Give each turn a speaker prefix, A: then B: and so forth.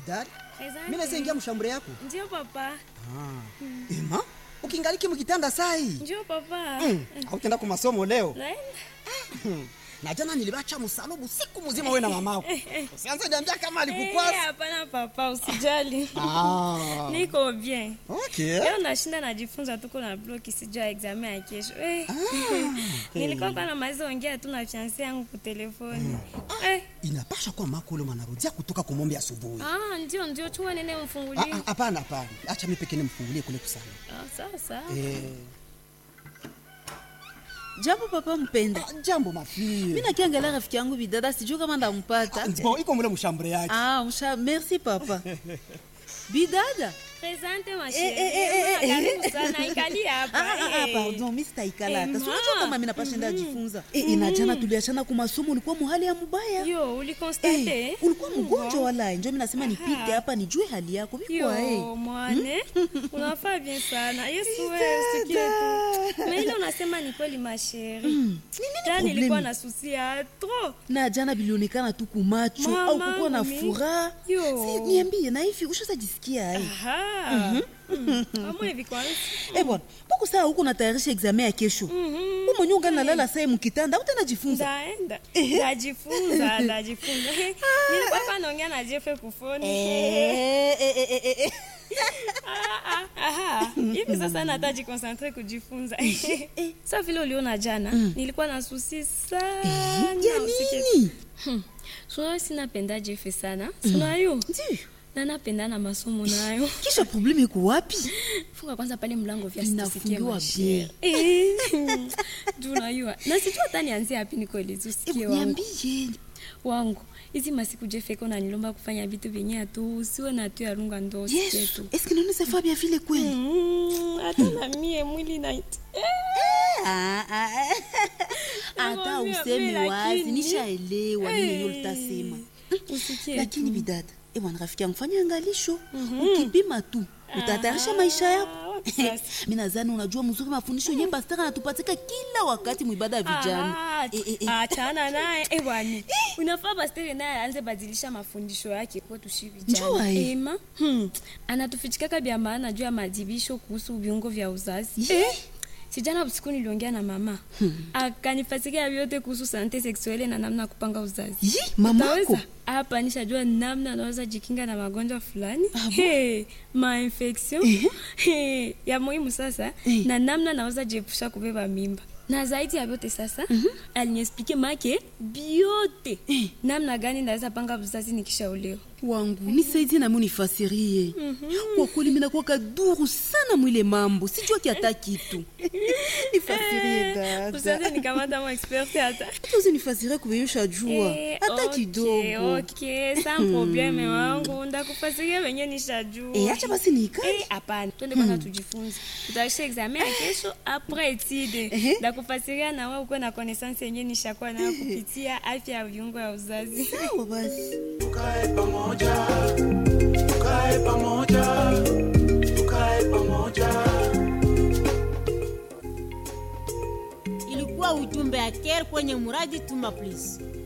A: bidari
B: Asante.
A: mimi naweza ingia mshambure yako
B: Ndio papa.
A: ema ukingaliki mkitanda sai
B: Ndio papa.
A: hautenda ku masomo leo
B: Naenda.
A: na jana nilibacha msalubu siku mzima wewe na mamako usianze niambia kama
B: Eh,
A: alikukwasa
B: hapana papa, usijali.
A: ah
B: Niko bien.
A: okay
B: Leo nashinda najifunza tuko na bloki sijua examen ya kesho. Eh. Nilikuwa kwa na maizo ongea tu na fiancé yangu kwa telefoni. Eh.
A: inapasha kuwa mako ule mwanarudia kutoka kumombe asubuhi
B: Ah, ndio ndio chua nene
A: Ah,
B: mfungulie.
A: ah, hapana hapana acha mimi pekee nimfungulie kule kusana
B: Ah, sawa sawa.
A: eh
C: jambo papa mpenda
A: ah, jambo mafie
C: mi nakiangalia rafiki yangu bidada sijuu kama ndampata
A: bon iko mule mshambure yake
C: ah, msha merci papa bidada
B: Presente ma
C: Eh, eh, eh, eh,
B: chérie.
C: eh.
B: Karibu sana ikali hapa.
C: Ah, ah, ah,
B: eh.
C: pardon mi sitaikalata
B: Eh,
C: sinajua
B: ma.
C: kama mi napashenda ajifunza Eh, eh, na jana tuliachana kwa masomo ulikuwa muhali ya mubaya
B: Yo, ulikonstate?
C: Eh, ulikuwa mgonjwa wala njo mi nasema nipite hapa nijue hali yako vikwa
B: Yo, mwane unafaa bien sana yesu wewe usikie tu na ile unasema ni kweli masheri ta
C: problemi?
B: nilikuwa na susi ya tro
C: na jana bilionekana tu kumacho
B: Mama,
C: au kukuwa na
B: mimi.
C: furaha
B: Yo.
C: Si, niambie na hivi ushazajisikia ai
B: amwe hivi kwanza
C: Eh bwana, mbona saa huko natayarisha examen ya kesho?
B: Mhm.
C: Umo nyonga nalala saa mkitanda, utanajifunza.
B: ndaenda ndajifunza ndajifunza nilikuwa pa naongea na jefe kufoni
C: Eh, eh, eh, eh, eh.
B: Ah, ah, aha. hivi sasa nataji konsantre kujifunza sa vile uliona jana nilikuwa na susi sana
C: Ya
B: usikie
C: nini?
B: sunayo sinapenda jefe sana sunayo
C: Ndiyo.
B: na napenda na masomo nayo
C: Kisha probleme iko wapi?
B: funga kwanza pale mlango vya
C: Inafungiwa bien.
B: tunayua na sijua hata nianzie hapi nikolezi usikie
C: Eh,
B: wangu
C: Niambie.
B: wangu hizi masiku jefeko nanilomba kufanya vitu vyenye atu usiwe na tu yarunga ndo usikie
C: Yesu,
B: tu
C: est-ce que nous ne bien vile kweli?
B: Mm, hata na mie mwili na
C: Ah, ah. Hata
B: Nakwambia,
C: useme
B: mimi
C: wazi,
B: lakini-
C: nishaelewa nini yenyewe ulitasema.
B: usikie
C: Lakini bidada, eh bwana rafiki yangu fanya angalisho. Ukipima tu, utatayarisha maisha yako.
B: Ah, wapi sasa?
C: mi nadhani unajua mzuri mafundisho yenye pastaka anatupatika kila wakati mwibada ya vijana
B: Ah,
C: Eh, eh, eh.
B: achana naye eh, bwani unafaa pastere naye aanze badilisha mafundisho yake kwetu shi
C: Njua,
B: vijana
C: eh.
B: ema hmm. anatufichikaka vya maana juu ya madibisho kuhusu viungo vya uzazi
C: Ye.
B: sijana usiku niliongea na mama akanifasikia vyote kuhusu sante seksuele na namna ya kupanga uzazi
C: Yi, mamako
B: Utaweza? hapa nishajua namna anaweza jikinga na magonjwa fulani hey, mainfection hey, ya muhimu sasa
C: Eh.
B: na namna naweza jiepusha kubeba mimba na zaidi ya vyote sasa aliniexplike make biote namna gani naweza panga uzazi nikishaolewa
C: wangu nisaidie nami unifasirie kwa kweli minakuwa kaduru sana mwile mambo sijua kiata kitu nifasirie
B: usaze
C: dada
B: nikamata mo expert hata
C: hata uzinifasirie kuvenyosha jua
B: Eh,
C: hata
B: okay,
C: kidogo
B: okay, sans probleme wangu ndakufasiria venye nishajua
C: Eh, acha basi niikae
B: Eh, hapana twende kwanza tujifunze tutaisha examen ya kesho apres etide
C: Ehe.
B: ndakufasiria na wewe ukuwe na connaissance yenye nishakuwa nayo kupitia afya ya viungo ya uzazi
C: sawa basi
D: tukae pamoja tukae pamoja tukae pamoja
E: ilikuwa ujumbe ya care kwenye muradi tuma please